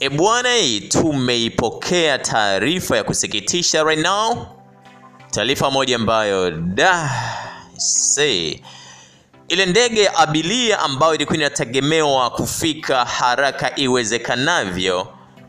E bwana, tumeipokea taarifa ya kusikitisha right now, taarifa moja ambayo da say ile ndege ya abiria ambayo ilikuwa inategemewa kufika haraka iwezekanavyo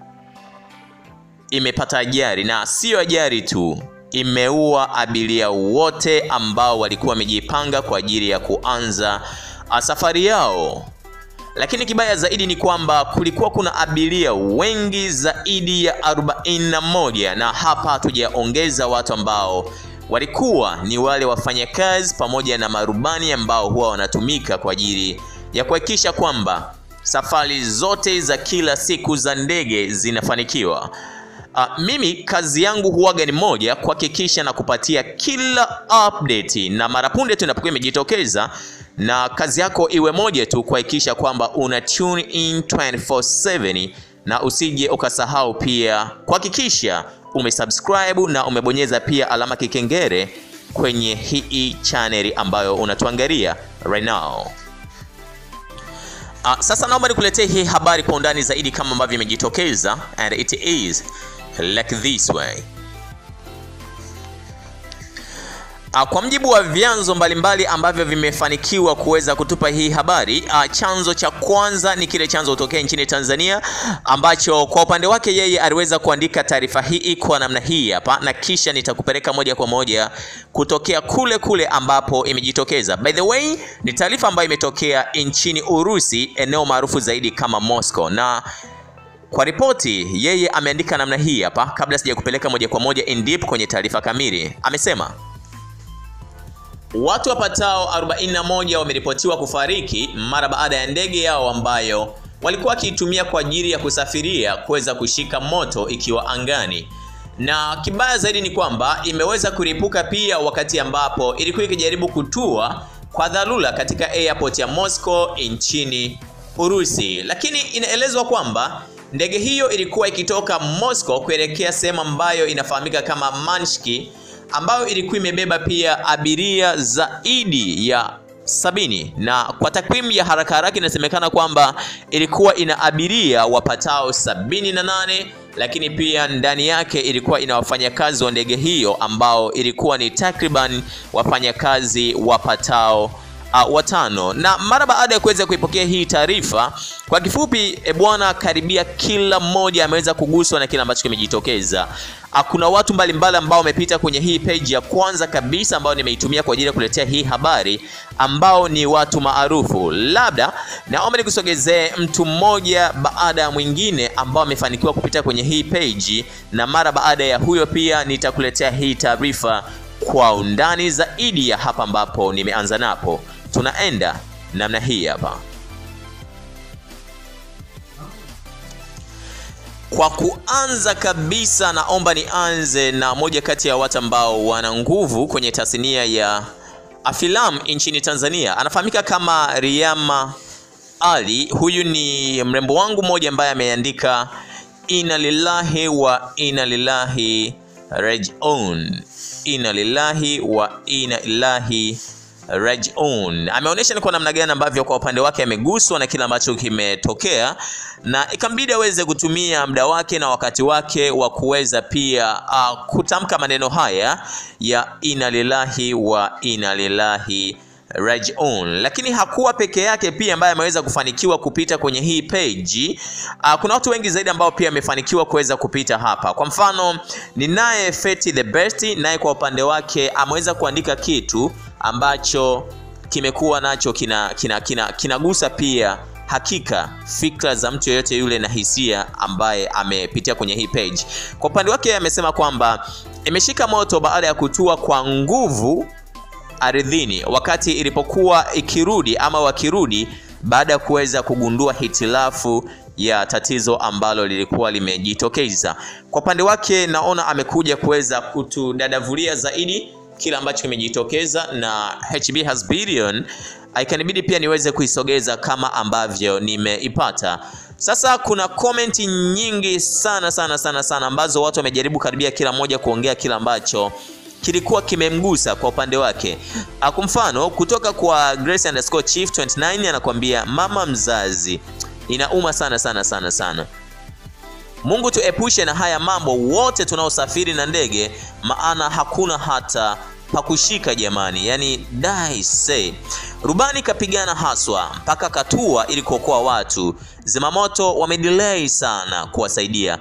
imepata ajali, na siyo ajali tu, imeua abiria wote ambao walikuwa wamejipanga kwa ajili ya kuanza safari yao. Lakini kibaya zaidi ni kwamba kulikuwa kuna abiria wengi zaidi ya 41 na hapa hatujaongeza watu ambao walikuwa ni wale wafanyakazi pamoja na marubani ambao huwa wanatumika kwa ajili ya kuhakikisha kwamba safari zote za kila siku za ndege zinafanikiwa. Uh, mimi kazi yangu huwaga ni moja, kuhakikisha na kupatia kila update, na mara punde tu inapokuwa imejitokeza, na kazi yako iwe moja tu, kuhakikisha kwamba una tune in 24/7 na usije ukasahau pia kuhakikisha umesubscribe na umebonyeza pia alama kikengere kwenye hii channel ambayo unatuangalia right now. Uh, sasa naomba nikuletee hii habari kwa undani zaidi kama ambavyo imejitokeza and it is like this way. Uh, kwa mjibu wa vyanzo mbalimbali ambavyo vimefanikiwa kuweza kutupa hii habari uh, chanzo cha kwanza ni kile chanzo kutokea nchini Tanzania ambacho kwa upande wake yeye aliweza kuandika taarifa hii kwa namna hii hapa, na kisha nitakupeleka moja kwa moja kutokea kule kule ambapo imejitokeza. By the way, ni taarifa ambayo imetokea nchini Urusi, eneo maarufu zaidi kama Moscow na kwa ripoti yeye ameandika namna hii hapa. Kabla sija kupeleka moja kwa moja in deep kwenye taarifa kamili, amesema watu wapatao 41 wameripotiwa kufariki mara baada ya ndege yao ambayo walikuwa wakiitumia kwa ajili ya kusafiria kuweza kushika moto ikiwa angani, na kibaya zaidi ni kwamba imeweza kuripuka pia wakati ambapo ilikuwa ikijaribu kutua kwa dharura katika airport ya Moscow nchini Urusi, lakini inaelezwa kwamba ndege hiyo ilikuwa ikitoka Moscow kuelekea sehemu ambayo inafahamika kama Manshki ambayo ilikuwa imebeba pia abiria zaidi ya sabini na kwa takwimu ya haraka haraka inasemekana kwamba ilikuwa ina abiria wapatao sabini na nane lakini pia ndani yake ilikuwa ina wafanyakazi wa ndege hiyo ambao ilikuwa ni takriban wafanyakazi wapatao uh, watano. Na mara baada ya kuweza kuipokea hii taarifa, kwa kifupi e bwana, karibia kila mmoja ameweza kuguswa na kile ambacho kimejitokeza. Uh, kuna watu mbalimbali ambao wamepita kwenye hii page ya kwanza kabisa ambayo nimeitumia kwa ajili ya kuletea hii habari, ambao ni watu maarufu. Labda naomba nikusogezee mtu mmoja baada ya mwingine ambao amefanikiwa kupita kwenye hii page, na mara baada ya huyo pia nitakuletea hii taarifa kwa undani zaidi ya hapa ambapo nimeanza napo. Tunaenda namna hii hapa. Kwa kuanza kabisa, naomba nianze na moja kati ya watu ambao wana nguvu kwenye tasnia ya filamu nchini Tanzania. Anafahamika kama Riyama Ali. Huyu ni mrembo wangu mmoja ambaye ameandika inna lillahi wa inna lillahi rajiun, inna lillahi wa inna ilahi rajiun. Ameonyesha ni kwa namna gani ambavyo kwa upande wake ameguswa na kile ambacho kimetokea, na ikambidi aweze kutumia muda wake na wakati wake wa kuweza pia uh, kutamka maneno haya ya inna lillahi wa inna lillahi rajiun. Lakini hakuwa peke yake pia ambaye ameweza kufanikiwa kupita kwenye hii page. Uh, kuna watu wengi zaidi ambao pia wamefanikiwa kuweza kupita hapa. Kwa mfano, ninaye Feti the Best, naye kwa upande wake ameweza kuandika kitu ambacho kimekuwa nacho kinagusa kina, kina, kina pia hakika fikra za mtu yeyote yule na hisia ambaye amepitia kwenye hii page. Kwa upande wake amesema kwamba imeshika moto baada ya kutua kwa nguvu ardhini wakati ilipokuwa ikirudi ama wakirudi baada ya kuweza kugundua hitilafu ya tatizo ambalo lilikuwa limejitokeza. Kwa upande wake, naona amekuja kuweza kutudadavulia zaidi kile ambacho kimejitokeza na HB has billion, ikanibidi pia niweze kuisogeza kama ambavyo nimeipata. Sasa kuna komenti nyingi sana sana sana sana ambazo watu wamejaribu karibia kila mmoja kuongea kile ambacho kilikuwa kimemgusa kwa upande wake. Kwa mfano kutoka kwa Grace underscore Chief 29 anakuambia mama mzazi, inauma sana sana sana sana. Mungu tuepushe na haya mambo wote tunaosafiri na ndege, maana hakuna hata pakushika jamani, yani dai say. Rubani kapigana haswa mpaka katua ili kuokoa watu. Zimamoto wamedelay sana kuwasaidia.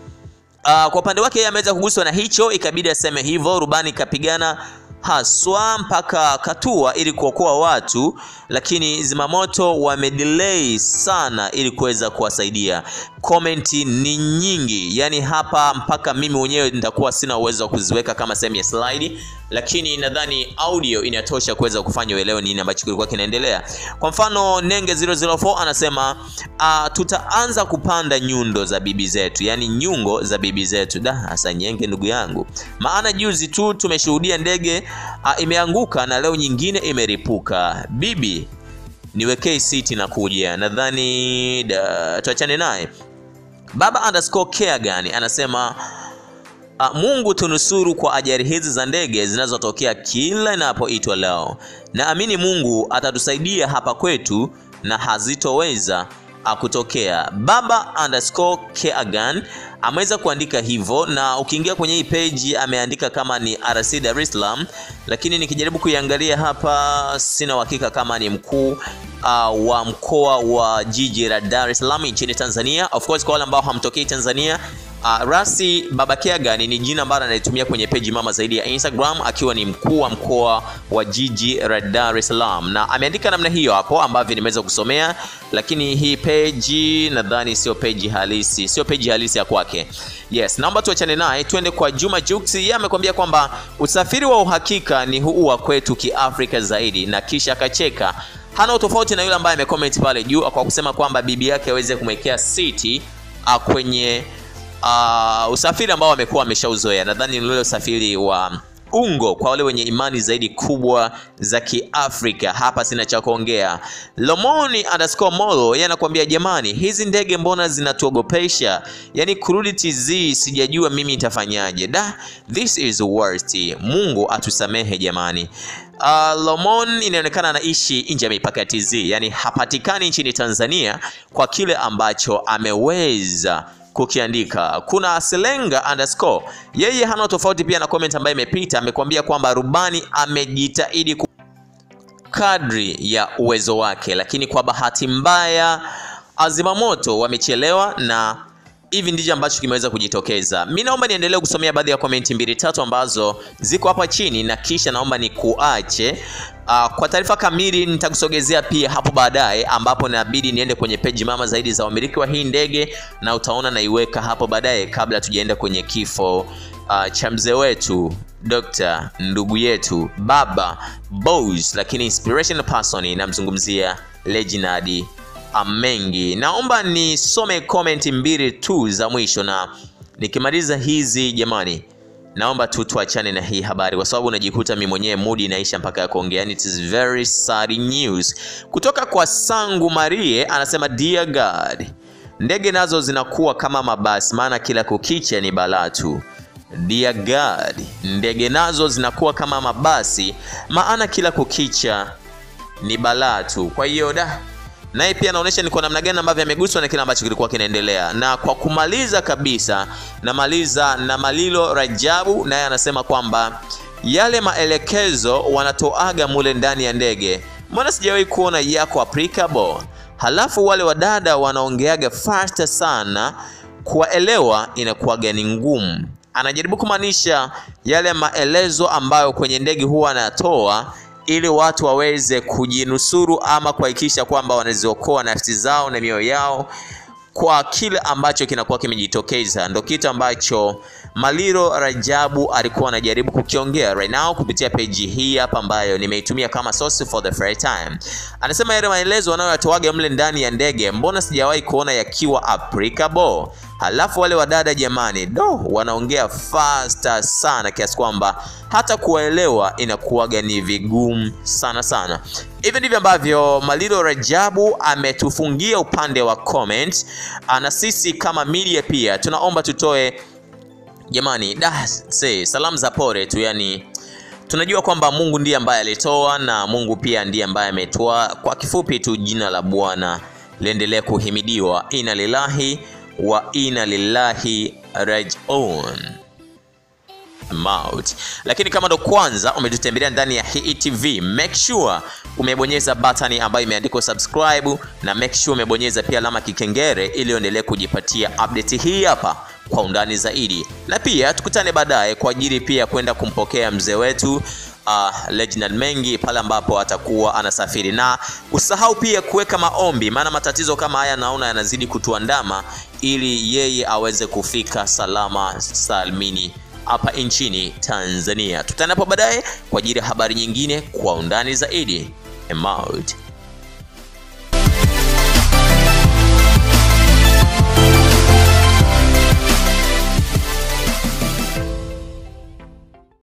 Uh, kwa upande wake yeye ameweza kuguswa na hicho, ikabidi aseme hivyo. Rubani kapigana haswa mpaka katua ili kuokoa watu, lakini zimamoto wamedelay sana ili kuweza kuwasaidia. Komenti ni nyingi, yani hapa mpaka mimi mwenyewe nitakuwa sina uwezo wa kuziweka kama sehemu ya slide, lakini nadhani audio inatosha kuweza kufanya uelewe nini ambacho kilikuwa kinaendelea. Kwa mfano Nenge 004 anasema uh, tutaanza kupanda nyundo za bibi zetu, yani nyungo za bibi zetu. Da, hasa Nyenge ndugu yangu, maana juzi tu tumeshuhudia ndege uh, imeanguka na leo nyingine imeripuka. Bibi niwekee siti na kuja, nadhani tuachane naye. Baba underscore care gani anasema uh, Mungu tunusuru kwa ajali hizi za ndege zinazotokea kila inapoitwa leo. Naamini Mungu atatusaidia hapa kwetu na hazitoweza kutokea. Baba underscore Keagan ameweza kuandika hivyo, na ukiingia kwenye hii page ameandika kama ni RC Dar es Salaam, lakini nikijaribu kuiangalia hapa sina uhakika kama ni mkuu uh, wa mkoa wa jiji la Dar es Salaam nchini Tanzania. Of course kwa wale ambao hamtokei Tanzania Uh, Rasi Babakeagan ni jina ambalo analitumia kwenye peji mama zaidi ya Instagram akiwa ni mkuu wa mkoa wa jiji la Dar es Salaam, na ameandika namna hiyo hapo ambavyo nimeweza kusomea, lakini hii peji nadhani sio peji halisi, sio peji halisi ya kwake. Yes, naomba tuachane naye tuende kwa Juma Jux. Yeye amekwambia kwamba usafiri wa uhakika ni huu wa kwetu kiafrika zaidi, na kisha akacheka. Hana utofauti na yule ambaye amecomment pale juu kwa kusema kwamba bibi yake aweze kumwekea siti uh, kwenye uh, usafiri ambao wamekuwa wameshauzoea. Nadhani ni ule usafiri wa ungo kwa wale wenye imani zaidi kubwa za Kiafrika. Hapa sina cha kuongea. Lomoni underscore Molo yeye anakuambia jamani, hizi ndege mbona zinatuogopesha? Yaani kurudi TZ sijajua mimi nitafanyaje. Da, this is worst. Mungu atusamehe jamani. Uh, Lomon inaonekana anaishi nje ya mipaka ya TZ, yaani hapatikani nchini Tanzania kwa kile ambacho ameweza kukiandika. Kuna Selenga underscore yeye hana tofauti pia na comment ambayo imepita, amekwambia kwamba rubani amejitahidi kadri ya uwezo wake, lakini kwa bahati mbaya azimamoto wamechelewa na hivi ndicho ambacho kimeweza kujitokeza. Mi naomba niendelee kusomea baadhi ya komenti mbili tatu ambazo ziko hapa chini na kisha naomba nikuache. Uh, kwa taarifa kamili nitakusogezea pia hapo baadaye, ambapo inabidi niende kwenye peji mama zaidi za wamiliki wa hii ndege, na utaona naiweka hapo baadaye, kabla tujaenda kwenye kifo uh, cha mzee wetu Dr. ndugu yetu baba Boss, lakini inspirational person namzungumzia Leginald Amengi. Naomba nisome comment mbili tu za mwisho, na nikimaliza hizi jamani, naomba tu tuachane na hii habari, kwa sababu unajikuta mimi mwenyewe mudi inaisha mpaka ya kuongea. Yani it is very sad news kutoka kwa Sangu Marie, anasema dear God, ndege nazo zinakuwa kama mabasi, maana kila kukicha ni balaa tu. Dear God, ndege nazo zinakuwa kama mabasi, maana kila kukicha ni balaa tu. Kwa hiyo da naye pia anaonyesha ni kwa namna gani ambavyo ameguswa na kile ambacho kilikuwa kinaendelea. Na kwa kumaliza kabisa, namaliza na Malilo Rajabu, naye anasema kwamba yale maelekezo wanatoaga mule ndani ya ndege, mbona sijawahi kuona yako applicable? Halafu wale wadada wanaongeaga faster sana, kuwaelewa inakuwaga ni ngumu. Anajaribu kumaanisha yale maelezo ambayo kwenye ndege huwa anatoa ili watu waweze kujinusuru ama kuhakikisha kwamba wanaziokoa nafsi zao na mioyo yao kwa kile ambacho kinakuwa kimejitokeza. Ndo kitu ambacho Maliro Rajabu alikuwa anajaribu kukiongea right now kupitia peji hii hapa ambayo nimeitumia kama source for the first time. Anasema yale maelezo wanayoyatoaga mle ndani ya ndege, mbona sijawahi kuona yakiwa applicable? Halafu wale wadada jamani, do wanaongea faster sana kiasi kwamba hata kuwaelewa inakuwaga ni vigumu sana sana. Hivi ndivyo ambavyo Malilo Rajabu ametufungia upande wa comment, na sisi kama media pia tunaomba tutoe jamani, da say, salamu za pole tu, yani tunajua kwamba Mungu ndiye ambaye alitoa na Mungu pia ndiye ambaye ametoa. Kwa kifupi tu, jina la Bwana liendelee kuhimidiwa. Inna lillahi wa inna lillahi rajiun maut. Lakini kama ndo kwanza umetutembelea ndani ya hii TV, make sure umebonyeza batani ambayo imeandikwa subscribe na make sure umebonyeza pia alama kikengere ili uendelee kujipatia update hii hapa kwa undani zaidi, na pia tukutane baadaye kwa ajili pia kwenda kumpokea mzee wetu uh, Reginald Mengi pale ambapo atakuwa anasafiri, na usahau pia kuweka maombi, maana matatizo kama haya naona yanazidi kutuandama, ili yeye aweze kufika salama salmini hapa nchini Tanzania. Tutanapo baadaye kwa ajili ya habari nyingine kwa undani zaidi. Emout.